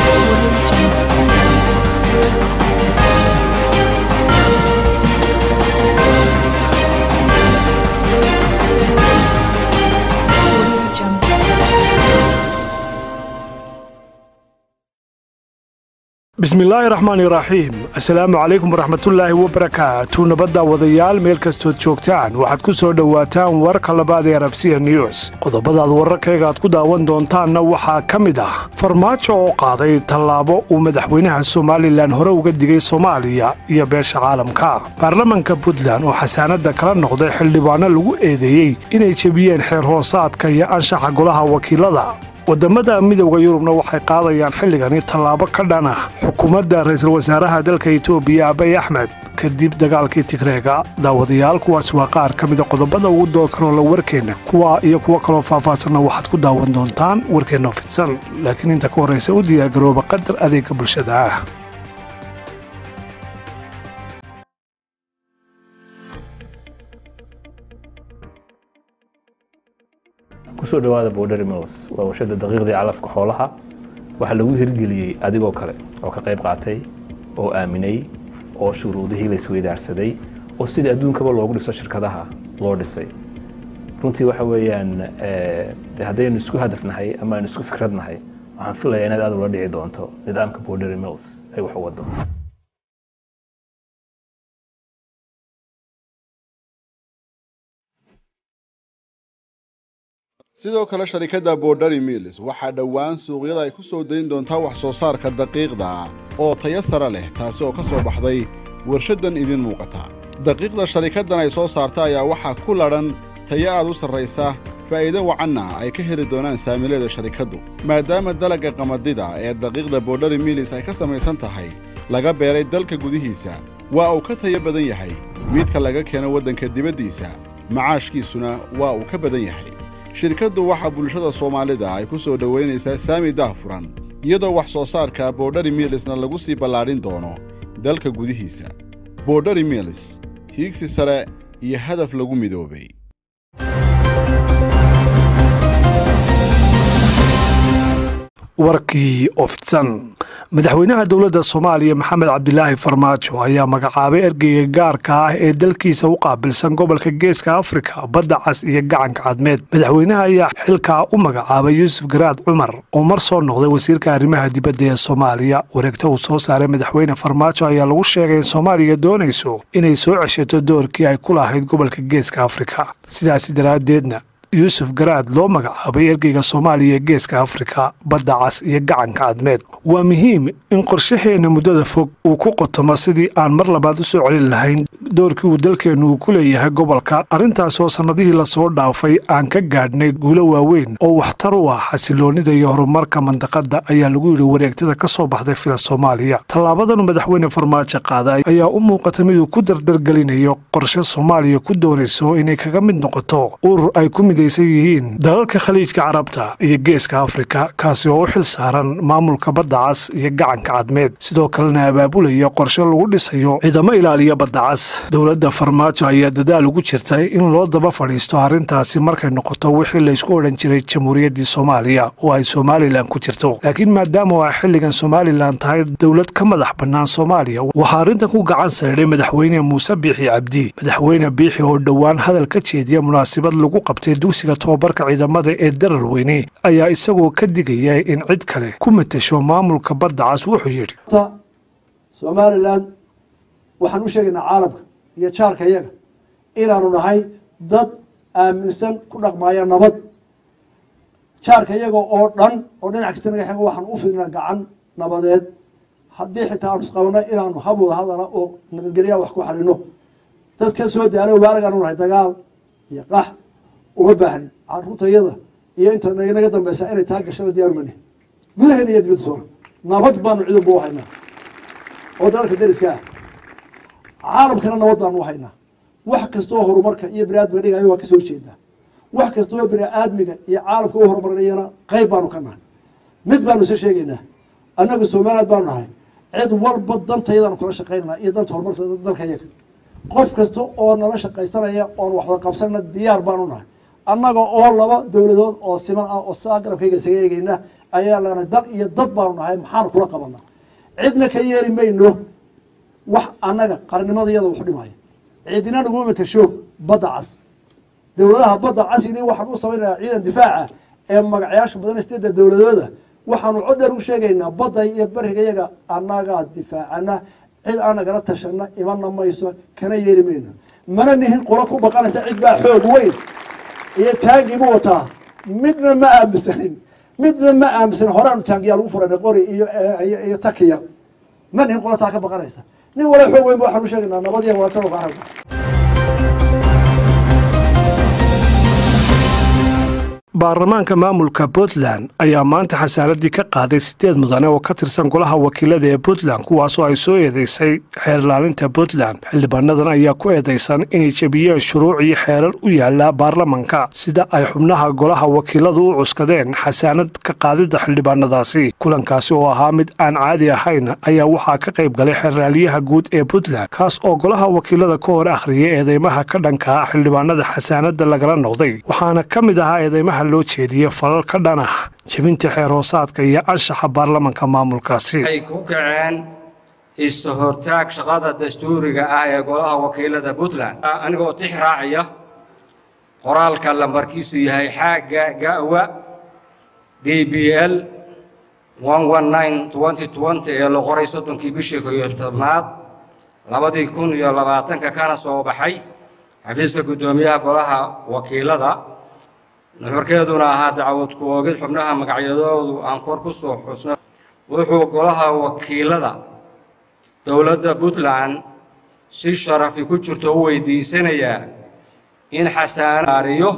bismillaahi raxmaani raxiim assalaamu calaykum waraxmatullaahi wabarakaatu nabadda wadayaal meel kastood joogtaan waxaad ku soo dhowaataan warka labaad ee arabsiya news qodobadaad wararkayga aad ku daawan doontaanna waxaa ka mid ah farmaajo oo qaaday tallaabo uu madaxweynaha somalilan hore uga digay soomaaliya iyo beesha caalamka baarlamanka puntland oo xasaanadda kala noqday xildhibaanno lagu eedeeyey inay jebiyeen xeer hoosaadka iyo anshaxa golaha wakiilada waddammada midowda yurubna waxay qaadayaan xilligani tallaabo ka dhan ah xukuumadda ra'iisul wasaaraha dalka etoobiya abay axmed kadib dagaalkii tigreega daawadayaal kuwaas waa qaar ka mida qodobada ugu doorkanoola warkeenna kuwa iyo kuwo kaloo faahfaahsanna waxaad ku daawan doontaan warkeenna fidsan laakiin inta ka horraysa u diyaargarooba qadar adeega bulshada ah kusoo dhawaada border mills waa warshada daqiiqdii calafka xoolaha waxaa lagu hirgeliyey adigoo kale oo ka qayb qaatay oo aaminay oo shuruudihii la isweydaarsaday oo sidii adduunkaba loogu dhiso shirkadaha loo dhisay runtii waxa weeyaan de haddaynu isku hadafnahay ama aynu isku fikradnahay waxaan filaya inaad aad ula dhici doonto nidaamka border mills ay wax u wado sidoo kale sharikadda borderi mills waxaa dhowaan suuqyada ay ku soo dayn doontaa wax soo saarka daqiiqda oo tayo sare leh taasi oo ka soo baxday warshaddan idin muuqata daqiiqda sharikaddan ay soo saarta ayaa waxaa ku ladhan tayo aad u sarraysa faa'iido wacanna ay ka heli doonaan saamileeda sharikaddu maadaama dalagga qamadida ee daqiiqda borderi mills ay ka samaysan tahay laga beeray dalka gudihiisa waa uu ka tayo badan yahay midka laga keeno waddanka dibaddiisa macaashkiisuna waa uu ka badan yahay shirkaddu waxaa bulshada soomaalida ay ku soo dhowaynaysaa saami daahfuran iyadoo wax soo saarka borderi milisna lagu sii ballaadhin doono dalka gudihiisa borderi milis hiigsi sare iyo hadaf lagu midoobay warkii ofidsan madaxweynaha dowladda soomaaliya maxamed cabdilaahi farmaajo ayaa magacaabay ergeyga gaarka ah ee dalkiisa u qaabilsan gobolka geeska afrika badda cas iyo gacanka cadmeed madaxweynaha ayaa xilkaa u magacaabay yuusuf garaad cumar oo mar soo noqday wasiirka arrimaha dibadda ee soomaaliya wareegta uu soo saaray madaxweyne farmaajo ayaa lagu sheegay in soomaaliya doonayso inay soo ceshato doorkii ay ku lahayd gobolka geeska afrika sidaasi daraaddeedna yuusuf garaad loo magacaabay ergeyga soomaaliya ee geeska afrika badda cas iyo gacanka cadmeed waa muhiim in qorshaheenna muddada fog uu ku qotomo sidii aan mar labaad u soo celin lahayn doorkii uu dalkeennu uu ku leeyahay gobolka arrintaasoo sannadihii lasoo dhaafay aan ka gaadhnay guulo waaweyn oo waxtar u ah xasiloonnida iyo horumarka mandaqadda ayaa lagu yidhi wareegtada ka soo baxday fila soomaaliya tallaabadanu madaxweyne farmaajo qaaday ayaa u muuqata miduu ku dardargelinayo qorshe soomaaliya ku doonayso inay kaga mid noqoto urur ay ku yihiin dalalka khaliijka carabta iyo geeska afrika kaasi oo u xil saaran maamulka badda cas iyo gacanka cadmeed sidoo kalena abaabulaya qorshe lagu dhisayo ciidamo ilaaliya badda cas dowladda farmaajo ayaa dadaal ugu jirtay in loo daba fadhiisto arrintaasi markay noqoto wixii laysku odhan jiray jamhuuriyaddii soomaaliya oo ay somalilan ku jirto laakiin maadaama ay xilligan somalilan tahay dowlad ka madax bannaan soomaaliya waxaa arrintan ku gacan saydhay madaxweyne muuse biixi cabdi madaxweyne biixi oo dhowaan hadal ka jeediya munaasabad lagu qabtay dugsiga tobabarka ciidamada ee darar weyne ayaa isagoo ka digaya in cid kale ku matasho maamulka badda cas wuxuu yidhi somalilan waxaan u sheegaynaa caalamka iyo jaarka yaga inaanu nahay dad aaminsan ku dhaqmaaya nabad jaarka yaga oo dhan oo dhinac kasta naga xego waxaan u fidnaa gacan nabadeed haddii xitaa aanu isqabana inaanu hab wada hadala oo nabadgelyaa wax ku xalino dad ka soo daala waaragaan nahay dagaal iyo qax uma baahnin caruurtayada iyo inta naga dambeysa inay taa gashada diyaar mani gudaheena iyo dibadda soona nabad baanu ciidanba u haynaa oo dalalka dariska ah caalamkana nabad baanu u haynaa wax kastoo horumarka iyo biniaadmiga dhigayo waa kasoo jeedaa wax kastoo bini-aadmiga iyo caalamka u horumarinayana qeyb baanu ka nahay mid baanu isa sheegaynaa annagu somaliland baanu nahay cid walba dantayadaanu kala shaqaynana iyo danta horumarka dalka yaga qof kasta oo nala shaqaysanaya oon waxwada qabsanna diyaar baanu nahay annaga oo laba dowladood oo siman ah oo saa garabkayga isaga eegeyna ayaa lana dal iyo dad baanu nahay maxaanu kula qabanaa cidna ka yeeli mayno wax annaga qarannimada iyada waxu dhimaya cidina naguma matasho badda cas dowladaha badda casidii waxaan u samaynayaa ciidan difaaca ee magacayaasha badan steeda dowladooda waxaanu cod dheer u sheegaynaa badda iyo beriga iyaga annagaa difaacana cid aan nagala tashana imana mayso kana yeeli mayno mana nihin qolo ku baqanaysa cid baa xoog weyn iyo taangiibu wataa midna ma aaminsanin midna ma aaminsanin horaanu taangiyaa lagu furanay qori iyo iyo takiya ma nihin qolo taa ka baqanaysa nin wala xoog weyn ba waxaan u sheegaynaa nabad iyo walaatano ka aragna baarlamaanka maamulka puntland ayaa maanta xasaaradii ka qaaday sideed mudane oo ka tirsan golaha wakiilada ee puntland kuwaasoo ay soo eedeysay xeer ilaalinta puntland xildhibaanadan ayaa ku eedeysan inay jebiyeen shuruuc iyo xeerar u yaala baarlamanka sida ay xubnaha golaha wakiiladu u cuskadeen xasaanad ka qaadida xildhibaanadaasi kulankaasi oo ahaa mid aan caadi ahayn ayaa waxaa ka qayb galay xeerraaliyaha guud ee puntland kaas oo golaha wakiilada ka hor akhriyay eedeymaha ka dhanka ah xildhibaanada xasaanada lagala noqday waxaana ka mid ahaa eedeymaha loo jeediyey falal ka dhan ah jebinta xeer hoosaadka iyo anshaxa baarlamanka maamulkaasi waxay ku kaceen is-hortaag shaqada dastuuriga ah ee golaha wakiilada puntland anigoo tix raacaya qoraalka lambarkiisu yahay xaaga gawa d b l ee la qoray soddonkii bishii koyo tobnaad labadii kun iyo labaatanka kana soo baxay xafiiska guddoomiyaha golaha wakiilada nuxurkeeduna ahaa dacwad ku oogid xubnaha magacyadoodu aan kor ku soo xusno wuxuu golaha wakiilada dowladda puntland si sharafi ku jirto u weydiisanayaa in xasaanaariyo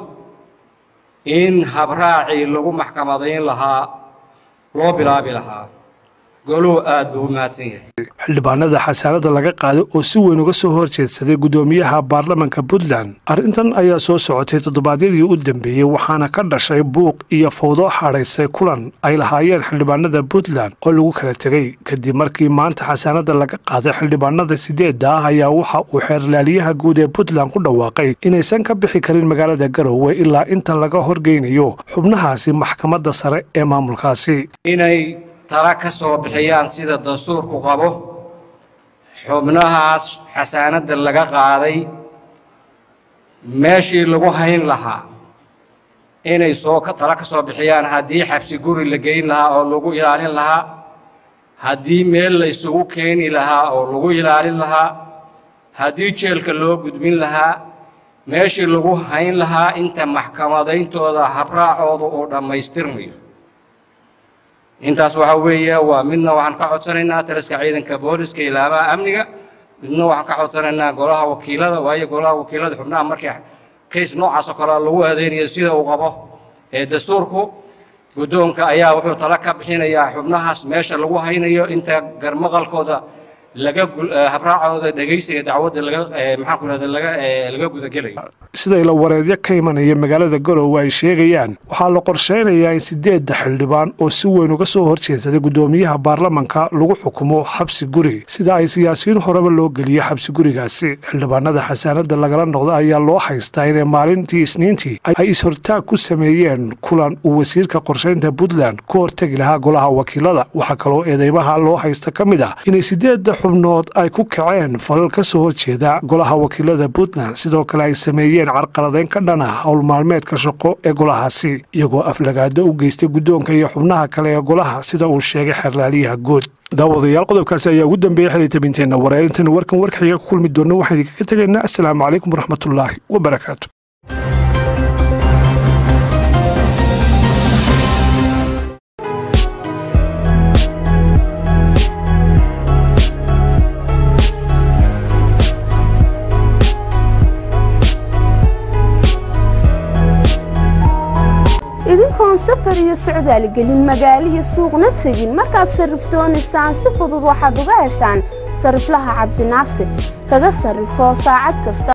in habraacii lagu maxkamadayn lahaa loo bilaabi lahaa goluhu aad buu u mahadsan yahay xildhibaanada xasaanada laga qaaday oo si weyn uga soo horjeedsaday guddoomiyaha baarlamanka puntland arrintan ayaa soo socotay toddobaadyadii u dambeeyey waxaana ka dhashay buuq iyo fawdo xadhaysay kulan ay lahaayeen xildhibaanada puntland oo lagu kala tegey kadib markii maanta xasaanada laga qaaday xildhibaanada sideedda ah ayaa waxa uu xeerlaaliyaha guud ee puntland ku dhawaaqay inaysan ka bixi karin magaalada garowe ilaa inta laga horgeynayo xubnahaasi maxkamadda sare ee maamulkaasi inay tala ka soo bixiyaan sida dastuurku qabo xubnahaas xasaanadda laga qaaday meeshii lagu hayn lahaa inay soo tala ka soo bixiyaan haddii xabsi guri la geyn lahaa oo lagu ilaalin lahaa haddii meel la isugu keeni lahaa oo lagu ilaalin lahaa haddii jeelka loo gudbin lahaa meeshii lagu hayn lahaa inta maxkamadayntooda habraacooda uu dhammaystirmayo intaas waxaa weeye waa midna waxaan ka codsanaynaa taliska ciidanka booliska ilaamaha amniga midna waxaan ka codsanaynaa golaha wakiilada waayo golaha wakiilada xubnaha markii kays noocaas oo kale lagu aadeynayo sida uu qabo ee dastuurku guddoonka ayaa wuxuu tala ka bixinayaa xubnahaas meesha lagu haynayo inta garmaqalkooda laga habraacooda dhegaysiga dacwadda laga maxaan ku rahda laga laga gudagelayo siday la wareedyo ka imanaya magaalada garowe ay sheegayaan waxaa la qorsheynayaa in sideedda xildhibaan oo si weyn uga soo horjeedsaday guddoomiyaha baarlamanka lagu xukumo xabsi guri sida ay siyaasiyiin horeba loo geliyo xabsi gurigaasi xildhibaanada xasaanada lagala noqda ayaa loo haystaa inay maalintii isniintii ay is-hortaag ku sameeyeen kulan uu wasiirka qorsheynta puntland ku hortegi lahaa golaha wakiilada waxaa kaloo eedeymaha loo haysta ka mid ah inay sideedda xubnood ay ku kaceen falal ka soo horjeeda golaha wakiilada puntland sidoo kale ay sameeyeen carqaladeyn ka dhan ah howl maalmeedka shaqo ee golahaasi iyagoo aflagaado u geystay guddoonka iyo xubnaha kale ee golaha sida uu sheegay xeerlaaliyaha guud daawadayaal qodobkaasi ayaa ugu dambeeyey xilitabinteenna wareerintan warkan warkaxiga ku kulmi doona waxaan idinkaga tegaynaa assalaamu calaykum waraxmatullaahi wabarakaatu idinkoon safar iyo socdaal gelin magaalo iyo suuqna tegin markaad sarrifdoonaysaan si fudud waxaad uga heshaan sarriflaha cabdinaasir kaga sarrifo saacad kasta